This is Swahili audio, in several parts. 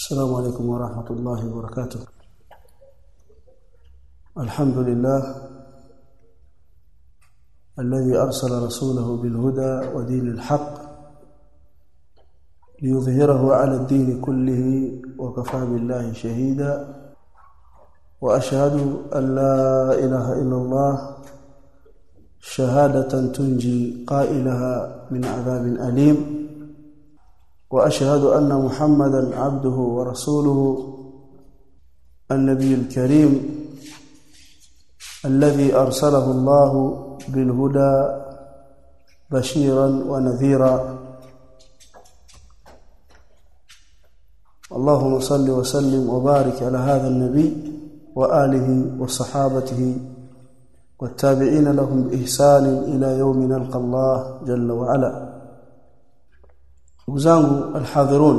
السلام عليكم ورحمة الله وبركاته الحمد لله الذي أرسل رسوله بالهدى ودين الحق ليظهره على الدين كله وكفى بالله شهيدا وأشهد أن لا إله إلا الله شهادة تنجي قائلها من عذاب أليم واشهد ان محمدا عبده ورسوله النبي الكريم الذي ارسله الله بالهدى بشيرا ونذيرا اللهم صل وسلم وبارك على هذا النبي واله وصحابته والتابعين لهم باحسان الى يوم نلقى الله جل وعلا ndugu zangu alhadhirun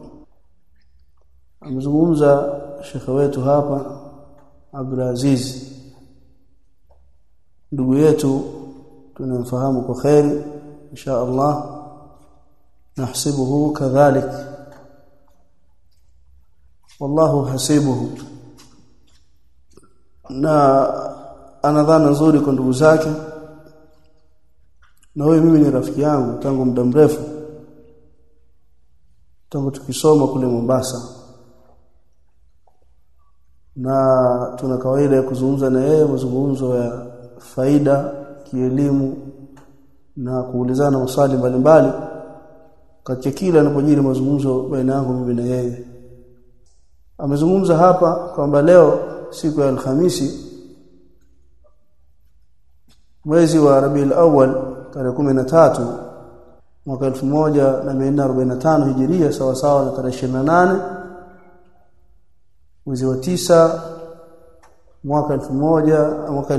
amezungumza shekhe wetu hapa Abdul Aziz ndugu yetu tunamfahamu kwa khairi insha Allah nahsibuhu kadhalik wallahu hasibuhu na ana dhana nzuri kwa ndugu zake na huyu mimi ni rafiki yangu tangu muda mrefu tangu tukisoma kule Mombasa na tuna kawaida ya kuzungumza na yeye mazungumzo ya faida kielimu na kuulizana maswali mbalimbali katika kila anapojiri mazungumzo baina yangu mimi na yeye amezungumza hapa kwamba leo siku ya Alhamisi mwezi wa Rabiul Awwal tarehe tatu mwaka 1445 hijiria sawa sawa na tarehe 28 mwezi wa tisa mwaka 1000 mwaka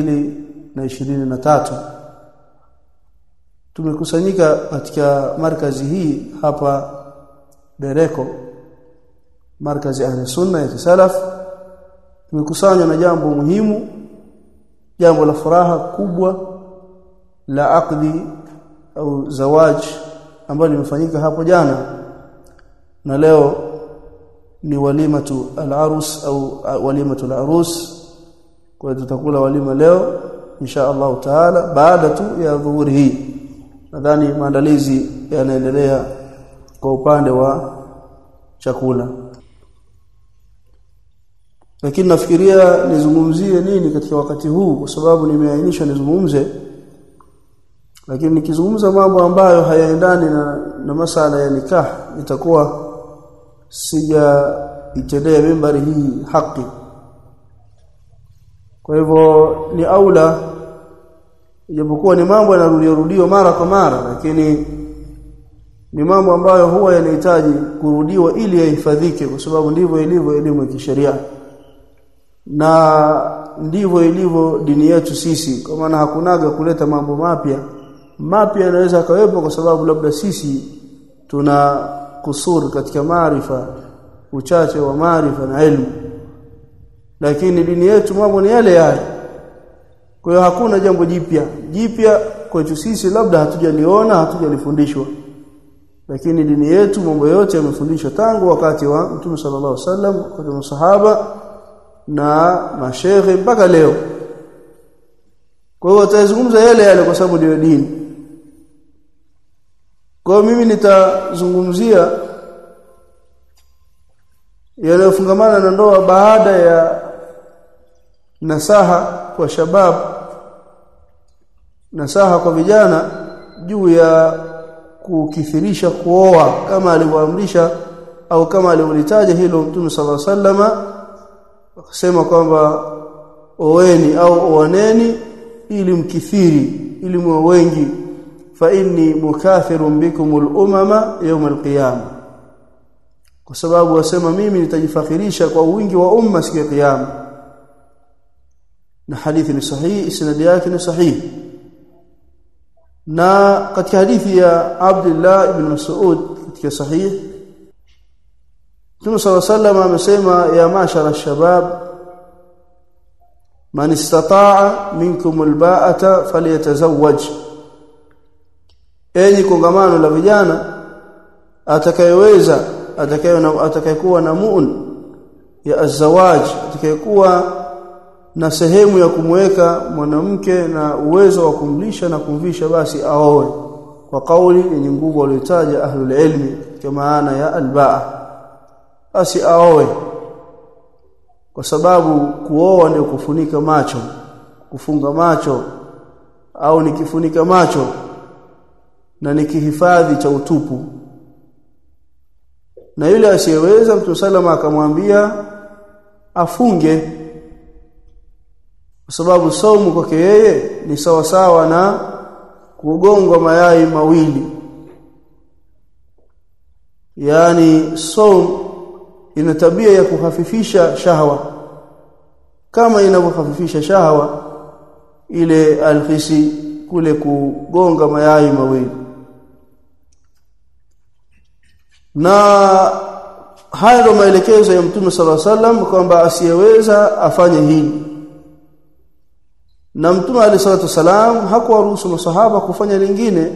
2023 tumekusanyika katika markazi hii hapa Bereko markazi ahli sunna ya salaf tumekusanywa na jambo muhimu jambo la furaha kubwa la aqdi au zawaj ambalo limefanyika hapo jana na leo ni walimatu al-arus au walimatu al-arus kwa hiyo tutakula walima leo insha Allah taala baada tu ya dhuhuri hii nadhani maandalizi yanaendelea kwa upande wa chakula lakini nafikiria nizungumzie nini katika wakati huu kwa sababu nimeainisha nizungumze lakini nikizungumza mambo ambayo hayaendani na, na masala ya nikah itakuwa sija itendea mimbari hii haki kwa hivyo ni aula ijapokuwa ni mambo yanarudiwa mara kwa mara lakini ni mambo ambayo huwa yanahitaji kurudiwa ili yahifadhike kwa sababu ndivyo ilivyo elimu ya kisheria na ndivyo ilivyo dini yetu sisi kwa maana hakunaga kuleta mambo mapya mapya yanaweza kawepo kwa sababu labda sisi tuna kusuri katika maarifa uchache wa maarifa na elimu lakini dini yetu mambo ni yale yale kwa hiyo hakuna jambo jipya jipya kwetu sisi labda hatujaliona hatujalifundishwa lakini dini yetu mambo yote yamefundishwa tangu wakati wa Mtume sallallahu alaihi wasallam wakati wa masahaba na mashehe mpaka leo kwa hiyo watazungumza yale yale kwa sababu ndio dini kwa mimi nitazungumzia yanayofungamana na ndoa baada ya nasaha kwa shabab nasaha kwa vijana juu ya kukithirisha kuoa kama alivyoamrisha au kama alivyolitaja hilo Mtume صلى الله عليه وسلم akasema kwamba oweni au oaneni ili mkithiri ili mwe wengi fa inni mukathirun bikumul umama yawm alqiyama kwa sababu wasema mimi nitajifakhirisha kwa wingi wa umma siku ya kiyama na hadithi ni sahihi isnadi yake ni sahihi na katika hadithi ya Abdullah ibn Mas'ud katika sahihi Mtume صلى الله عليه وسلم amesema ya mashara shabab man istata'a minkum alba'ata falyatazawwaj enyi kongamano la vijana atakayeweza atakayekuwa na muun ya azawaj atakayekuwa na sehemu ya kumweka mwanamke na uwezo wa kumlisha na kumvisha basi aoe kwa kauli yenye nguvu waliotaja ahlul ilmi kwa maana ya albaa basi aoe kwa sababu kuoa ndio kufunika macho kufunga macho au nikifunika macho na nikihifadhi cha utupu na yule asiyeweza mtu salama akamwambia afunge kwa sababu saumu kwake yeye ni sawa sawa na kugongwa mayai mawili yaani saum ina tabia ya kuhafifisha shahwa kama inavyohafifisha shahwa ile alfisi kule kugonga mayai mawili na haya ndio maelekezo ya Mtume sala salam kwamba asiyeweza afanye hili na Mtume alayhi salatu wasalam hakuwaruhusu masahaba kufanya lingine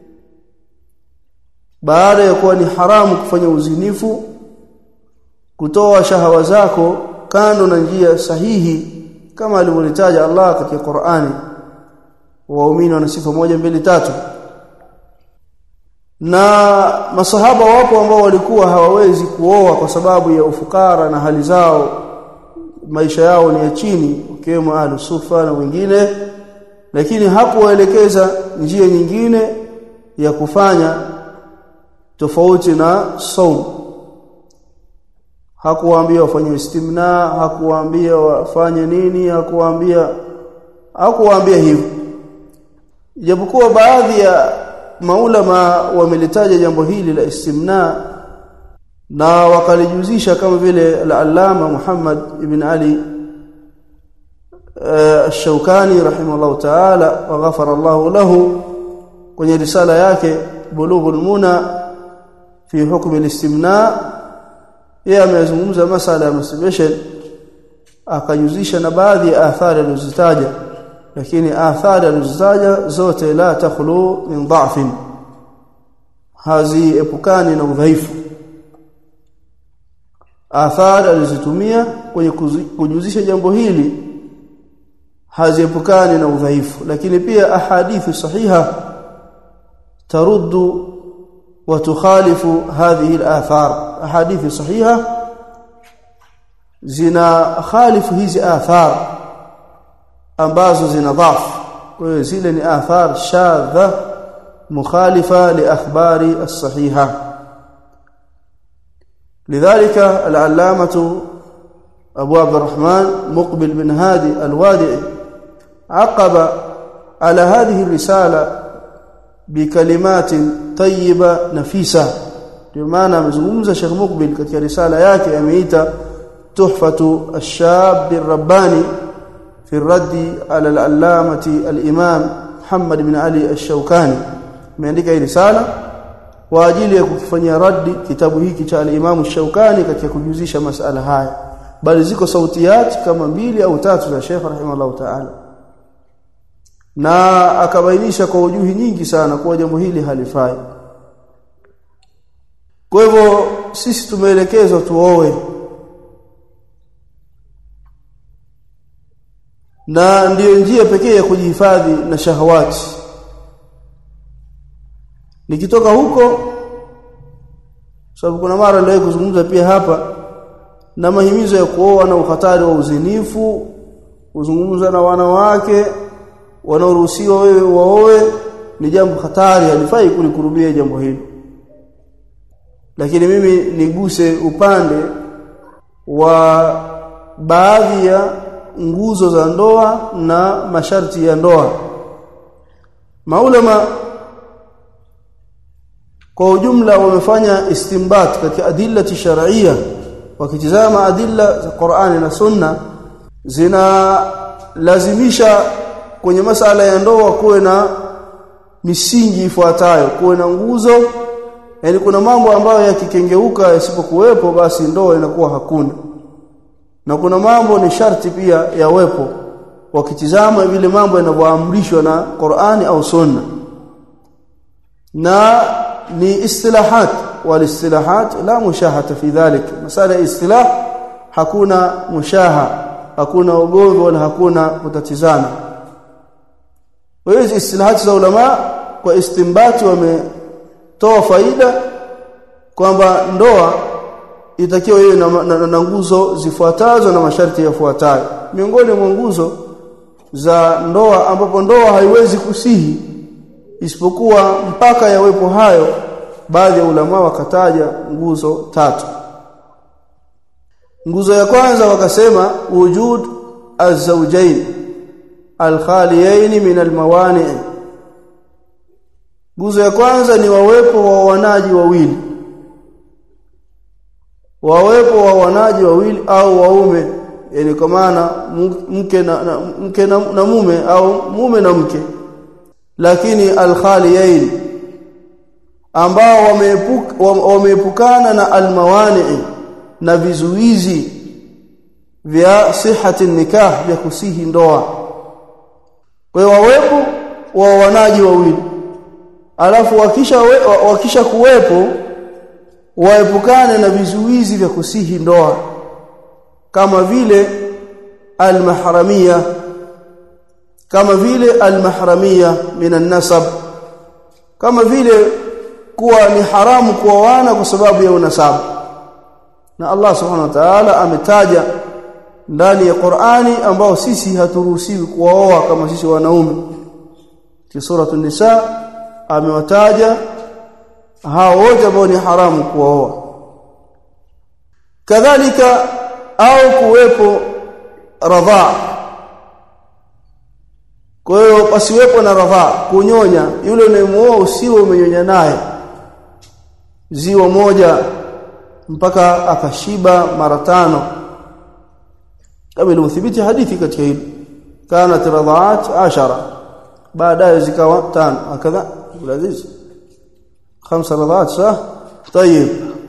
baada ya kuwa ni haramu kufanya uzinifu kutoa shahawa zako kando na njia sahihi kama alivyolitaja Allah katika Qur'ani waumini wana sifa moja mbili tatu na masahaba wapo ambao walikuwa hawawezi kuoa kwa sababu ya ufukara na hali zao maisha yao ni ya chini ukiwemo ahlusufa na wengine lakini hakuwaelekeza njia nyingine ya kufanya tofauti na saum hakuwaambia wafanye istimna hakuwaambia wafanye nini hakuwaambia hakuwaambia hivyo japokuwa baadhi ya maulama wamelitaja jambo hili la istimna na wakalijuzisha kama vile al-allama Muhammad ibn Ali الشوكاني رحمه الله تعالى وغفر الله له kwenye risala yake bulughul muna fi hukm al-istimna yeye amezungumza masala ya masturbation akajuzisha na baadhi ya athari alizozitaja lakini athari alizozitaja zote la takhlu min dha'fin haziepukani na udhaifu athari alizotumia kwenye kujuzisha jambo hili haziepukani na udhaifu lakini pia ahadithi sahiha taruddu wa tukhalifu hadhihi al-athar ahadithi sahiha zina khalifu hizi athar ambazo zina dhaf kwa hiyo zile ni athar shadha mukhalifa li akhbari as-sahiha لذلك العلامة أبو عبد الرحمن مقبل بن هادي الوادعي عقب على هذه الرسالة بكلمات طيبة نفيسة بمعنى amezungumza Sheikh Mukbil katika risala yake ameita tuhfatu ash-shab ar-rabbani fi ar-radd ala al-allamati al-imam Muhammad bin Ali ash-Shawkani ameandika hii risala kwa ajili ya kufanyia raddi kitabu hiki cha al-Imam ash-Shawkani katika kujuzisha masala haya bali ziko sautiyat kama mbili au tatu za Sheikh rahimahullah ta'ala na akabainisha kwa ujuhi nyingi sana kuwa jambo hili halifai kwa hivyo sisi tumeelekezwa tuoe na ndiyo njia pekee ya kujihifadhi na shahawati nikitoka huko sababu kuna mara ndio kuzungumza pia hapa na mahimizo ya kuoa na ukhatari wa uzinifu kuzungumza na wanawake wanaoruhusiwa wewe waoe ni jambo hatari halifai kulikurubia jambo hili lakini mimi niguse upande wa baadhi ya nguzo za ndoa na masharti ya ndoa maulama kwa ujumla wamefanya istimbat katika adilla shar'iyya wakitizama adilla za Qur'ani na Sunna zinalazimisha kwenye masala ya ndoa kuwe na misingi ifuatayo kuwe na nguzo yani kuna mambo ambayo yakikengeuka yasipokuwepo basi ndoa inakuwa hakuna na kuna mambo ni sharti pia yawepo wakitizama vile mambo yanavyoamrishwa na Qur'ani au Sunna na ni istilahat walistilahat la mushahata fi dhalik masala ya istilah hakuna mushaha hakuna ugomvi wala hakuna kutatizana kwa hiyo istilahati za ulama kwa istimbati wametoa faida kwamba ndoa itakiwa iwe na, na, na nguzo zifuatazo na masharti yafuatayo miongoni mwa nguzo za ndoa ambapo ndoa haiwezi kusihi isipokuwa mpaka yawepo hayo baadhi ya ulama wakataja nguzo tatu nguzo ya kwanza wakasema wujud az-zawjayn al-khaliyayn min al-mawani nguzo ya kwanza ni wawepo wa wanaji wawili wawepo wa wanaji wawili au waume yani kwa maana mke na, na mke na, na mume au mume na mke lakini al-khaliyayn ambao wameepuka wameepukana na al-mawani na vizuizi vya sihati nikah vya kusihi ndoa kwa hiyo wawepo wa wanaji wawili alafu wakisha we, wakisha kuwepo waepukane na vizuizi vya kusihi ndoa kama vile almahramia kama vile almahramia minan nasab kama vile kuwa ni haramu kuoana kwa sababu ya unasabu na Allah subhanahu wa ta'ala ametaja ndani ya Qur'ani ambao sisi haturuhusiwi kuoa kama sisi wanaume ki suratu nisa amewataja hao wote ambao ni haramu kuoa kadhalika au kuwepo radhaa kwa hiyo pasiwepo na radhaa kunyonya yule unayemuoa usiwe umenyonya naye ziwa moja mpaka akashiba mara tano kama ilivyothibiti hadithi katika hili kanat radhaat ashara baadaye zikawa tano akadha aziz khamsa radhaat sah tayib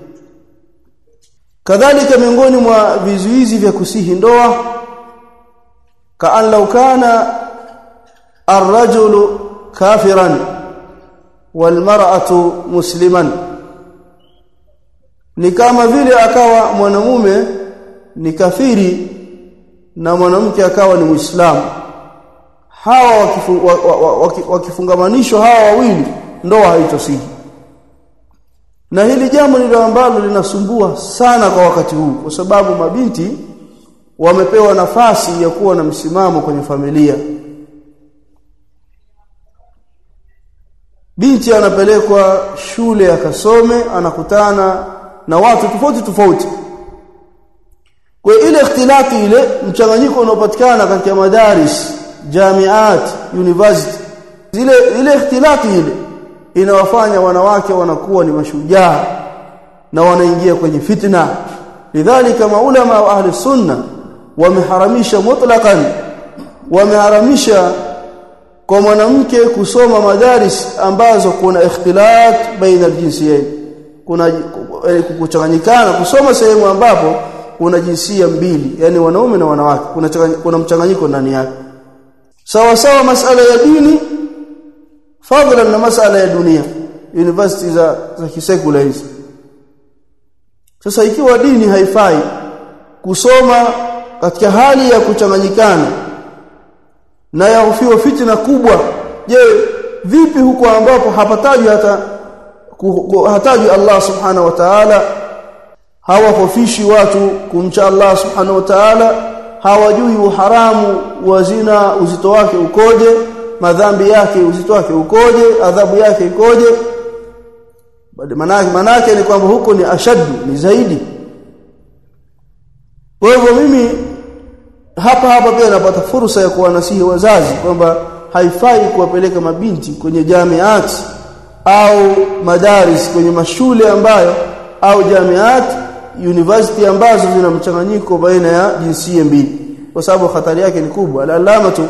kadhalika miongoni mwa vizuizi vya kusihi ndoa kaan law kana ar-rajulu kafiran wal mar'atu musliman ni kama vile akawa mwanamume ni kafiri na mwanamke akawa ni muislamu hawa wakifu, wakifungamanishwa hawa wawili ndoa haitosihi na hili jambo ndilo ambalo linasumbua sana kwa wakati huu kwa sababu mabinti wamepewa nafasi ya kuwa na msimamo kwenye familia binti anapelekwa shule akasome anakutana na watu tofauti tofauti kwa ile ikhtilati ile mchanganyiko unaopatikana katika madaris jamiat university zile ile ikhtilati ile inawafanya wanawake wanakuwa ni mashujaa na wanaingia kwenye fitna lidhalika maulama wa ahli sunna wameharamisha mutlaqan wameharamisha kwa mwanamke kusoma madaris ambazo kuna ikhtilat baina aljinsiyain kuna kuchanganyikana kusoma sehemu ambapo kuna jinsia mbili yani wanaume na wanawake kuna kuna mchanganyiko ndani yake sawa sawa masala ya dini fadhlan na masala ya dunia university za za kisekula hizi sasa ikiwa dini haifai kusoma katika hali ya kuchanganyikana na yahofiwa fitna kubwa je vipi huko ambapo hapatajwi hata hatajwi Allah subhanahu wa ta'ala hawafofishi watu kumcha Allah subhanahu wa ta'ala hawajui uharamu wa zina uzito wake ukoje madhambi yake uzito wake ukoje adhabu yake ikoje manake manake ni kwamba huko ni ashaddu ni zaidi kwa hivyo mimi hapa hapa pia napata fursa ya kuwanasihi wazazi kwamba haifai kuwapeleka mabinti kwenye jamiat au madaris kwenye mashule ambayo au jamiat university ambazo zina mchanganyiko baina ya jinsia mbili kwa sababu hatari yake ni kubwa al-alamatu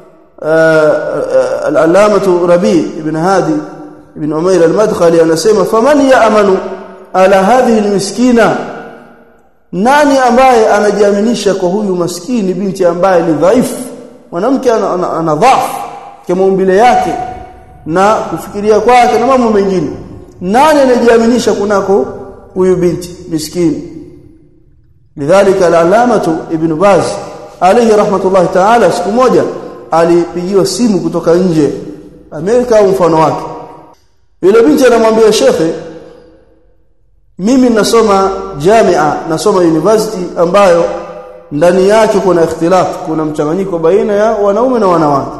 al-alamatu Rabi ibn Hadi ibn Umair al-Madkhali anasema faman ya'manu ala hadhihi al-miskina nani ambaye anajiaminisha kwa huyu maskini binti ambaye ni dhaifu mwanamke ana, ana, ana dhaifu kwa maumbile yake na kufikiria kwake na mambo mengine nani anajiaminisha kunako huyu binti miskini lidhalika al-alamatu ibn baz alayhi rahmatullahi ta'ala siku moja alipigiwa simu kutoka nje Amerika au mfano wake yule binti anamwambia shekhe mimi nasoma jamia nasoma university ambayo ndani yake kuna ikhtilaf kuna mchanganyiko baina ya wanaume na wanawake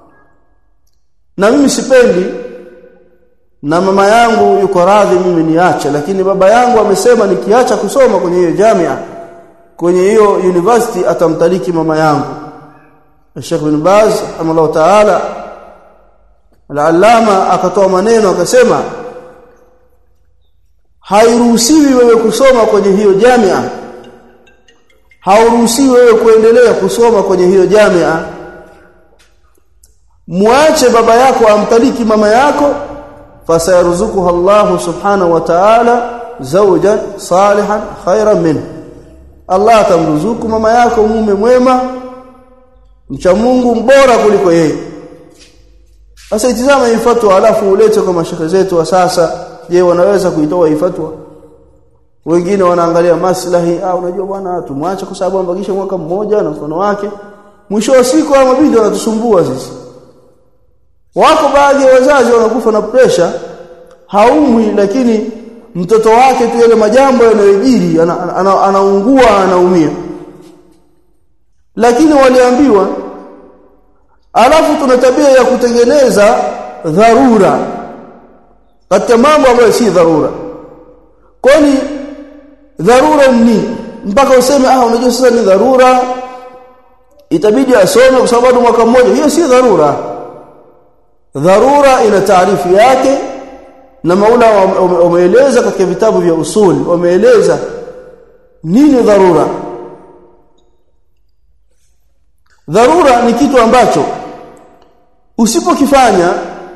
na mimi sipendi na mama yangu yuko radhi mimi niache lakini baba yangu amesema nikiacha kusoma kwenye hiyo jamia kwenye hiyo university atamtaliki mama yangu Sheikh bin Baz rahimahullah ta'ala al-allama akatoa maneno akasema hairuhusiwi wewe kusoma kwenye hiyo jamia hauruhusiwi wewe kuendelea kusoma kwenye hiyo jamia muache baba yako amtaliki mama yako fasayaruzukuha Allah subhanahu wa ta'ala zawjan salihan khairan minhu Allah atamruzuku mama yako mume mwema mcha Mungu mbora kuliko yeye sasa itizama hii fatwa alafu ulete kwa mashaka zetu wa sasa je wanaweza kuitoa hii fatwa wengine wanaangalia maslahi au unajua bwana tumwache kwa sababu ambakisha mwaka mmoja na mfano wake mwisho wa siku hao mabinti wanatusumbua sisi wako baadhi ya wazazi wanakufa na presha haumwi lakini mtoto wake tu yale majambo yanayojiri anaungua ana, ana, ana anaumia lakini waliambiwa alafu tuna tabia ya kutengeneza dharura katika mambo ambayo si dharura kwani dharura ni mpaka useme ah unajua sasa ni dharura itabidi asome kwa sababu mwaka mmoja hiyo si dharura dharura ina taarifu yake na maula wameeleza katika vitabu vya usul wameeleza nini dharura dharura ni kitu ambacho usipokifanya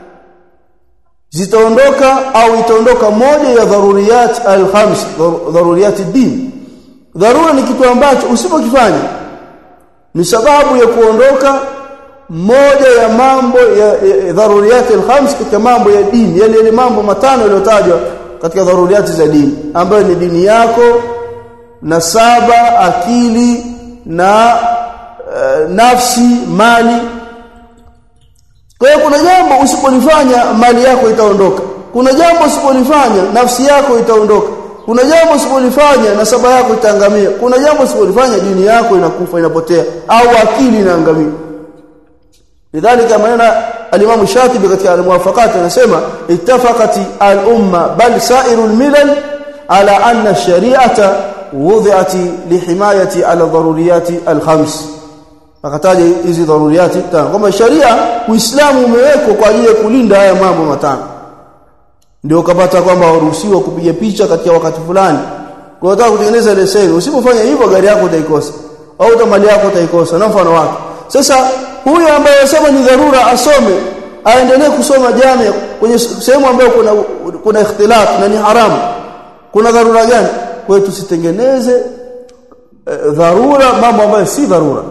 zitaondoka au itaondoka moja ya dharuriyat al-khams dharuriyat din dharura ni kitu ambacho usipokifanya ni sababu ya kuondoka moja ya mambo ya, ya dharuriyat al-khams katika mambo ya dini yale yale mambo matano yaliyotajwa katika dharuriyat za dini ambayo ni dini yako na saba akili na uh, nafsi mali kwa hiyo kuna jambo usipolifanya mali yako itaondoka kuna jambo usipolifanya nafsi yako itaondoka kuna jambo usipolifanya nasaba yako itaangamia kuna jambo usipolifanya dini yako inakufa inapotea au akili inaangamia lidhalika manena al-Imam Shatibi katika al-Muwafaqat anasema ittafaqat al-umma bal sa'iru al-milal ala anna ash-shari'ata wudi'at lihimayati ala daruriyati al-khams akataja hizi daruriyati tano kwamba sharia uislamu umewekwa kwa ajili ya kulinda haya mambo matano ndio ukapata kwamba waruhusiwa kupiga picha katika wakati fulani kwa unataka kutengeneza leseni usipofanya hivyo gari yako utaikosa au mali yako utaikosa na mfano wake sasa huyu ambaye anasema ni dharura asome aendelee kusoma jamii kwenye sehemu ambayo kuna kuna ikhtilaf na ni haramu kuna dharura gani kwa hiyo tusitengeneze e, dharura mambo ambayo si dharura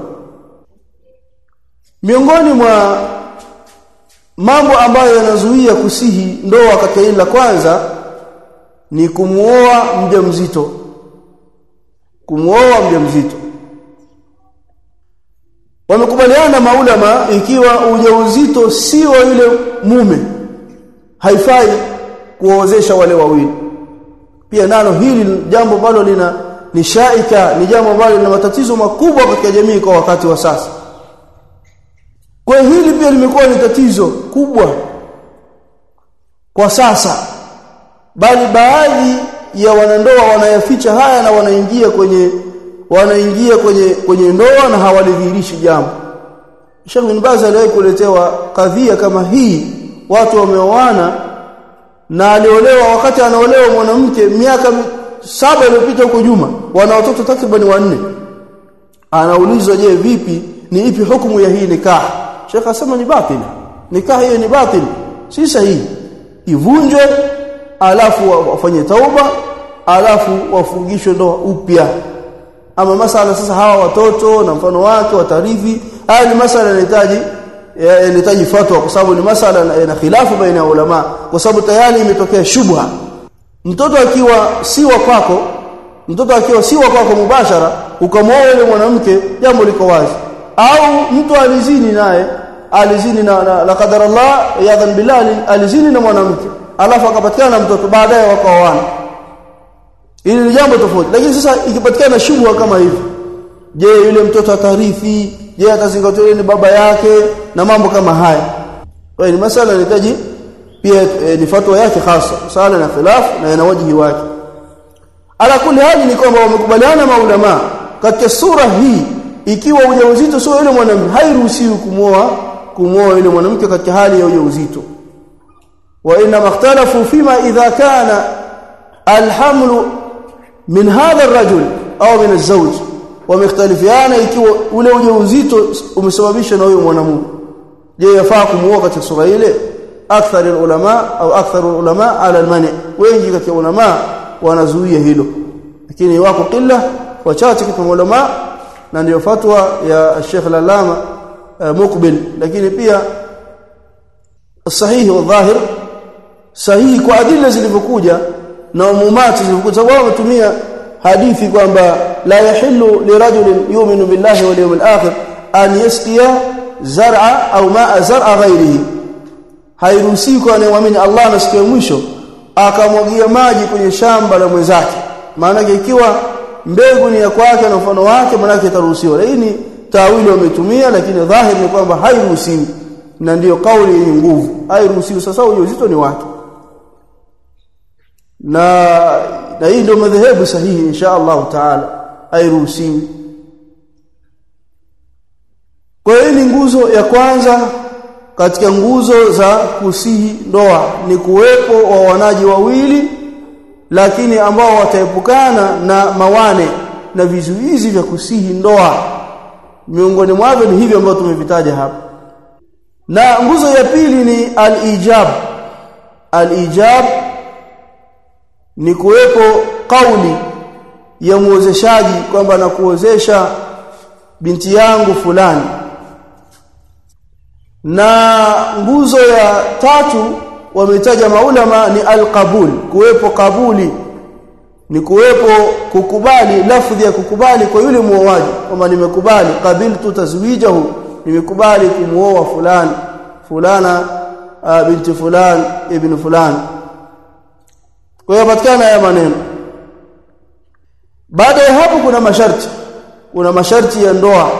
miongoni mwa mambo ambayo yanazuia kusihi ndoa katika hili la kwanza ni kumuoa mjamzito kumuoa mjamzito wamekubaliana maulama ikiwa ujauzito sio yule mume haifai kuozesha wale wawili pia nalo hili jambo ambalo lina ni shaika ni jambo ambalo lina matatizo makubwa katika jamii kwa wakati wa sasa kwa hili pia limekuwa ni tatizo kubwa kwa sasa bali baadhi ya wanandoa wanayaficha haya na wanaingia kwenye wanaingia kwenye kwenye ndoa na hawalidhihirishi jambo Sheikh bin Baz aliwahi kuletewa kadhia kama hii watu wameoana na aliolewa wakati anaolewa mwanamke miaka saba iliyopita huko nyuma wana watoto takriban wanne anaulizwa je vipi ni ipi hukumu ya hii nikah Sheikh asema ni batili nikah hiyo ni batili si sahihi ivunjwe alafu wafanye tauba alafu wafungishwe ndoa upya ama masala sasa hawa watoto na mfano wake watarithi haya ni masala yanahitaji inahitaji fatwa kwa sababu ni masala na khilafu baina ya ulama kwa sababu tayari imetokea shubha mtoto akiwa si wa kwako mtoto akiwa si wa kwako mubashara ukamwoa yule mwanamke jambo liko wazi au mtu alizini naye alizini na, na, la qadar Allah yadhan billah alizini na mwanamke alafu akapatikana mtoto baadaye wakaoana hili ni jambo tofauti lakini sasa ikipatikana shubha kama hivi je yule mtoto atarithi je atazingatiwa ni baba yake na mambo kama haya kwa hiyo ni masala yanahitaji pia e, ni fatwa yake hasa sala na khilaf na ina wajihi wake ala kulli hali ni kwamba wamekubaliana maulama katika sura hii ikiwa ujauzito sio yule mwanamke hairuhusiwi kumwoa kumwoa yule mwanamke katika hali ya ujauzito wa inna makhtalafu fima idha kana alhamlu min hadha arrajul au min alzawj wamekhtalifiana ikiwa ule ujauzito umesababishwa na huyo mwanamume je yafaa kumuoa katika sura ile akthar ulama au akthar ulama ala almani wengi katika ulama wanazuia hilo lakini wako kila wachache katika ulama na ndio fatwa ya Sheikh Al-Allama uh, Muqbil lakini pia sahihi wa dhahir sahihi kwa adila zilivyokuja na umumati zilivyokuja sababu wametumia hadithi kwamba la yahillu lirajulin yu'minu billahi wal yawmil akhir an yasqiya zar'a au ma'a zar'a ghayrihi hairuhusiwi kwa anayeamini Allah na siku ya mwisho akamwagia maji kwenye shamba la mwenzake maana ikiwa mbegu ni ya kwake na mfano wake maana itaruhusiwa lakini tawili wametumia lakini dhahiri ni kwamba hairuhusiwi na ndiyo kauli yenye nguvu hairuhusiwi sasa ujauzito ni wake na na hii ndio madhehebu sahihi insha Allah taala hairuhusiwi kwa hiyo ni nguzo ya kwanza katika nguzo za kusihi ndoa ni kuwepo wa wanaji wawili lakini ambao wataepukana na mawane na vizuizi vya kusihi ndoa miongoni mwavyo ni hivyo ambavyo tumevitaja hapa na nguzo ya pili ni al-ijab al-ijab ni kuwepo kauli ya muozeshaji kwamba nakuozesha binti yangu fulani na nguzo ya tatu wametaja maulama ni alqabul kuwepo kabuli ni kuwepo kukubali lafdhi ya kukubali kwa yule muoaji kwamba nimekubali qabiltu tazwijahu nimekubali kumuoa fulani fulana uh, binti fulani ibn fulani kwa hiyo patikana haya maneno baada ya hapo kuna masharti kuna masharti ya ndoa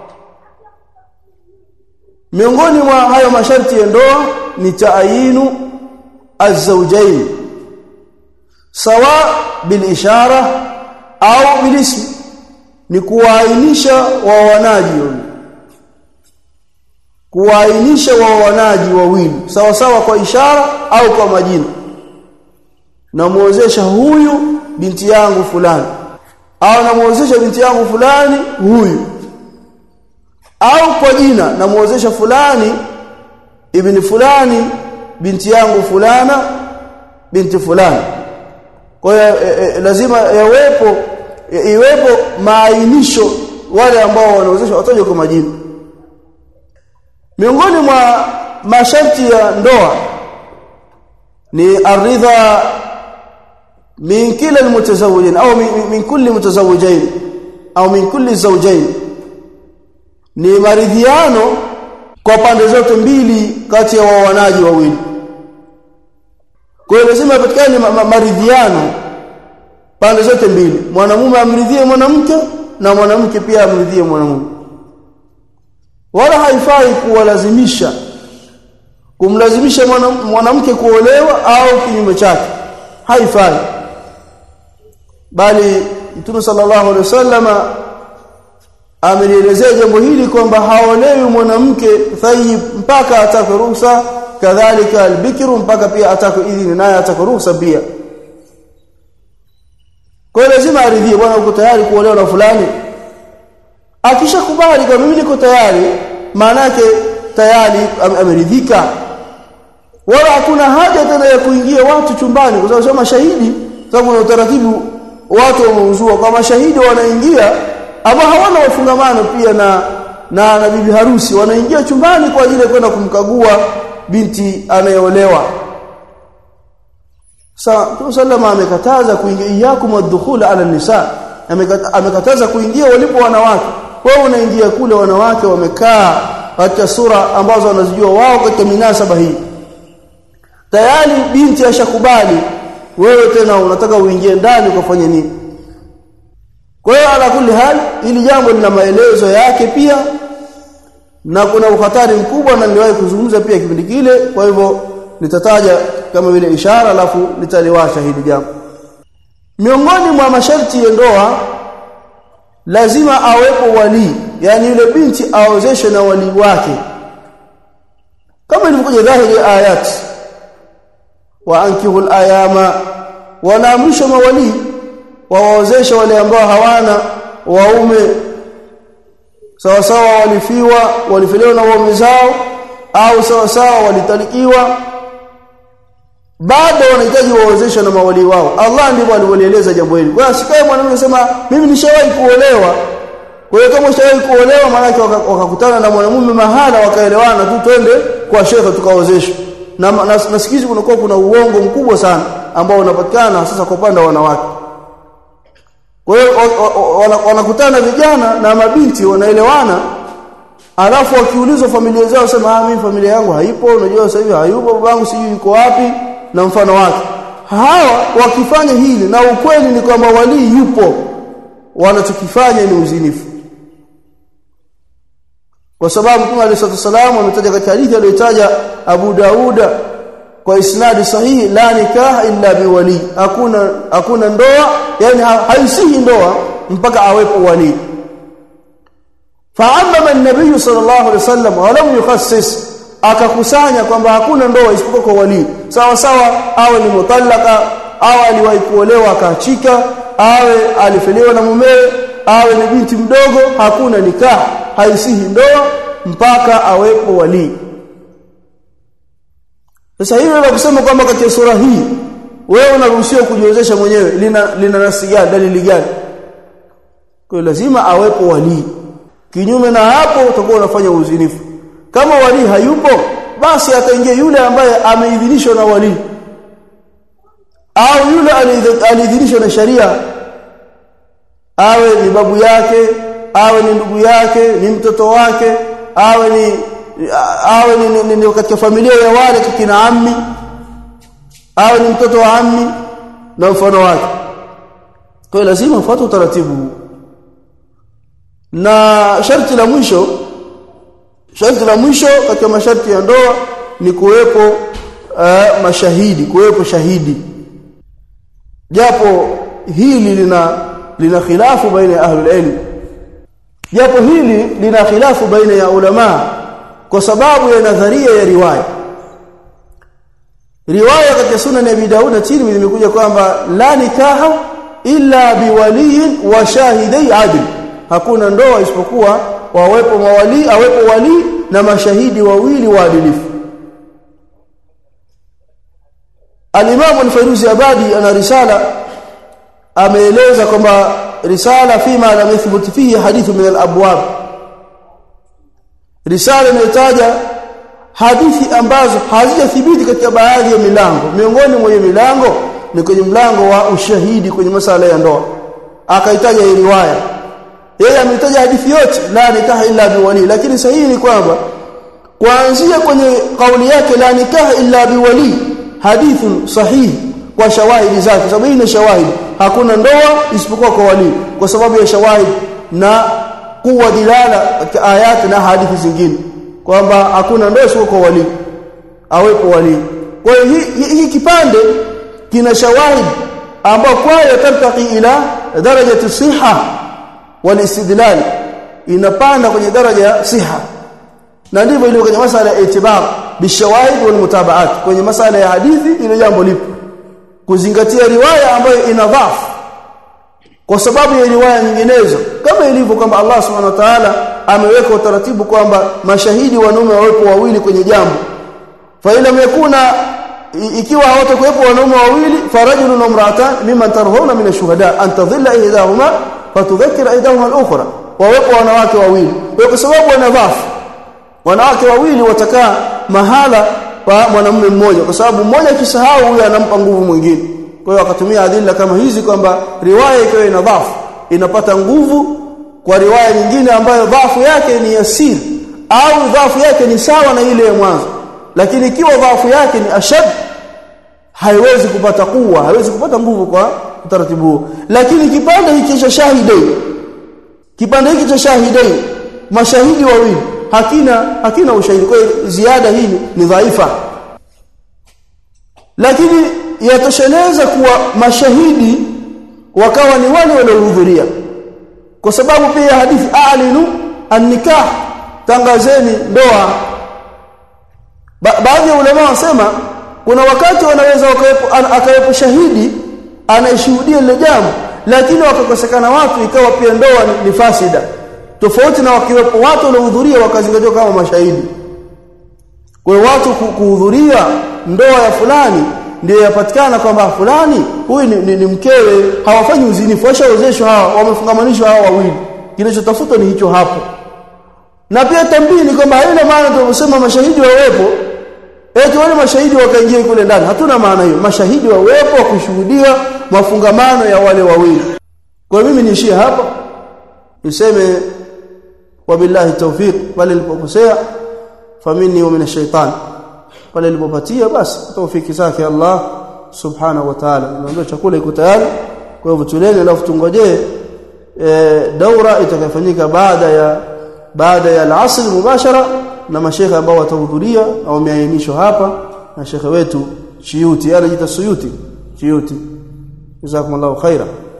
miongoni mwa hayo masharti ya ndoa ni taayinu azawjain sawa bil ishara au bil ism ni kuainisha waoanaji kuainisha waoanaji wawili sawa sawa kwa ishara au kwa majina namuozesha huyu binti yangu fulani au namuozesha binti yangu fulani huyu au kwa jina namuozesha fulani ibni fulani binti yangu fulana binti fulani kwa hiyo e, e, lazima yawepo e, iwepo maainisho wale ambao wanaozesha wataje kwa majina miongoni mwa masharti ya ndoa ni aridha min kila almutazawwijin au min, min kulli mutazawwijain au min kulli zawjain ni maridhiano kwa pande zote mbili kati ya waoanaji wawili kwa hiyo lazima patikane ma ma maridhiano pande zote mbili mwanamume amridhie mwanamke na mwanamke pia amridhie mwanamume wala haifai kuwalazimisha kumlazimisha mwanamke kuolewa au kinyume chake haifai bali Mtume sallallahu alaihi wasallama amelielezea jambo hili kwamba haolewi mwanamke thayyib mpaka atake ruhusa kadhalika albikru mpaka pia atake idhini naye atake ruhusa pia kwa hiyo lazima aridhie bwana uko tayari kuolewa na fulani akishakubali kama mimi niko tayari maana yake tayari am, ameridhika wala hakuna haja tena ya kuingia watu chumbani kwa sababu mashahidi sababu kuna utaratibu watu wameuzua kwa mashahidi wanaingia ama hawana wafungamano pia na na na bibi harusi wanaingia chumbani kwa ajili ya kwenda kumkagua binti anayeolewa Sa Mtume sallama amekataza kuingia iyakum wadkhul ala nisa amekataza kuingia walipo wanawake wewe unaingia kule wanawake wamekaa katika sura ambazo wanazijua wao katika minasaba hii tayari binti ashakubali wewe tena unataka uingie ndani ukafanye nini kwa hiyo ala kulli hal ili jambo lina maelezo yake pia na kuna uhatari mkubwa na niliwahi kuzungumza pia kipindi kile kwa hivyo nitataja kama vile ishara alafu nitaliwasha hili jambo miongoni mwa masharti ya ndoa lazima awepo wali yani yule binti aozeshwe na wali wake kama ilivyokuja dhahiri ayat wa ankihul ayama wanaamrisha mawali wawaozesha wale ambao hawana waume sawa sawa walifiwa walifiliwa na waume zao au sawa sawa walitalikiwa bado wanahitaji waozeshwe na mawali wao Allah ndivyo alivyolieleza jambo hili kwa sikae mwanamume sema mimi nishawahi kuolewa kwa hiyo kama ushawahi kuolewa maana wakakutana na mwanamume mahala wakaelewana tu twende kwa shekhe tukaozeshwe na nasikizi kunakuwa kuna uongo mkubwa sana ambao unapatikana sasa kwa upande wa wanawake kwa hiyo wanakutana vijana na mabinti wanaelewana alafu wakiulizwa familia zao sema ah mimi familia yangu haipo unajua sasa hivi hayupo babangu sijui yuko wapi na mfano wake hawa wakifanya hili na ukweli ni kwamba walii yupo wanachokifanya ni uzinifu kwa sababu Mtume عليه الصلاه ametaja katika hadithi aliyotaja Abu Dauda kwa isnadi sahihi la nikaha illa biwali hakuna hakuna ndoa yani haisihi ndoa mpaka awepo wali fa'amma an-nabiy sallallahu alaihi wasallam wa lam yukhassis akakusanya kwamba hakuna ndoa isipokuwa kwa wali sawa sawa awe ni mutallaka au aliwahi kuolewa akaachika awe alifiliwa na mumewe awe ni binti mdogo hakuna nikah haisihi ndoa mpaka awepo wali sasa hivi na kusema kwamba katika sura hii wewe unaruhusiwa kujiozesha mwenyewe lina lina nasi gani dalili gani kwa lazima awepo wali kinyume na hapo utakuwa unafanya uzinifu kama wali hayupo basi ataingia yule ambaye ameidhinishwa na wali au yule aliidhinishwa na sharia awe ni babu yake awe ni ndugu yake ni mtoto wake awe ni awe ni, ni, ni katika familia ya wale kina ammi awe ni mtoto wa ammi na mfano wake kwa hiyo lazima ufuate utaratibu na sharti la mwisho sharti la mwisho katika masharti ya ndoa ni kuwepo uh, mashahidi kuwepo shahidi japo hili lina lina khilafu baina ya ahlul ilm japo hili lina khilafu baina ya ulama kwa sababu ya nadharia ya riwaya riwaya katika sunan ya Abi Daud na Tirmidhi imekuja kwamba la nikaha illa biwaliyin wa shahidai adl hakuna ndoa isipokuwa wawepo mawali awepo wali na mashahidi wawili waadilifu Al-Imam Al-Fairuzi Abadi ana risala ameeleza kwamba risala fima lam yathbut fihi hadithu min al-abwab risala imetaja hadithi ambazo hazijathibiti katika baadhi ya milango miongoni mwa milango ni kwenye mlango wa ushahidi kwenye masala ya ndoa akaitaja hii riwaya yeye ametaja hadithi yote la nikaha illa biwali lakini sahihi ni kwamba kuanzia kwenye kauli yake la nikaha illa biwali hadithun sahihi kwa shawahidi zake sababu hii ni shawahidi hakuna ndoa isipokuwa kwa wali kwa sababu ya shawahidi na kuwa dilala katika ayati na hadithi zingine kwamba hakuna ndoa isipokuwa kwa wali awepo wali kwa hiyo hii hi, kipande kina shawahidi ambao kwayo tartaqi ila darajati siha wal istidlal inapanda kwenye daraja ya siha na ndivyo ilivyo kwenye masala ya itibar bishawahid wal mutabaat kwenye masala ya hadithi ile jambo lipo kuzingatia riwaya ambayo ina dhafu kwa sababu ya riwaya nyinginezo kama ilivyo kwamba Allah subhanahu wa ta'ala ameweka utaratibu kwamba mashahidi wanaume wawepo wawili kwenye jambo fa ila yakuna ikiwa hawatakuwepo wanaume wawili farajulun wa imra'atan mimman tarhawna min ash-shuhada an tadhilla ihdahuma fatudhakkira ihdahuma al-ukhra wawepo wanawake wawili kwa sababu wana dhafu wanawake wawili watakaa mahala pa mwanamume mmoja kwa sababu mmoja akisahau huyo anampa nguvu mwingine kwa hiyo akatumia adila kama hizi kwamba riwaya ikiwa ina dhafu inapata nguvu kwa riwaya nyingine ambayo dhafu yake ni yasir au dhafu yake ni sawa na ile ya mwanzo lakini ikiwa dhafu yake ni ashad haiwezi kupata kuwa haiwezi kupata nguvu kwa utaratibu huo lakini kipande hiki cha shahidai kipande hiki cha shahidai mashahidi wawili hakina hakina ushahidi kwa hiyo ziada hii ni dhaifa lakini yatosheleza kuwa mashahidi wakawa ni wale waliohudhuria kwa sababu pia hadithi alinu an-nikah tangazeni ndoa ba baadhi ya ulama wasema kuna wakati wanaweza akawepo shahidi anayeshuhudia lile jambo lakini wakakosekana watu ikawa pia ndoa ni, ni fasida tofauti na wakiwepo watu waliohudhuria wakazingatiwa kama mashahidi kwa watu kuhudhuria ndoa ya fulani ndio yapatikana kwamba fulani huyu ni, ni, ni mkewe hawafanyi uzinifu washaozeshwa hawa wamefungamanishwa hawa wawili kinachotafutwa ni hicho hapo na pia tambini kwamba haina maana tunasema mashahidi wawepo eti wale mashahidi wakaingia kule ndani hatuna maana hiyo mashahidi wawepo kushuhudia mafungamano ya wale wawili kwa mimi niishie hapa niseme wabillahi tawfiq pale nilipokosea famini wa minash shaitan pale nilipopatia basi tawfiki zake Allah subhanahu wa ta'ala nimeambia chakula iko tayari kwa hivyo tuleni alafu tungojee e, daura itakayofanyika baada ya baada ya al-asr mubashara na mashekhe ambao watahudhuria au wameainishwa hapa na shekhe wetu Chiyuti anajiita Suyuti Chiyuti jazakumullahu khaira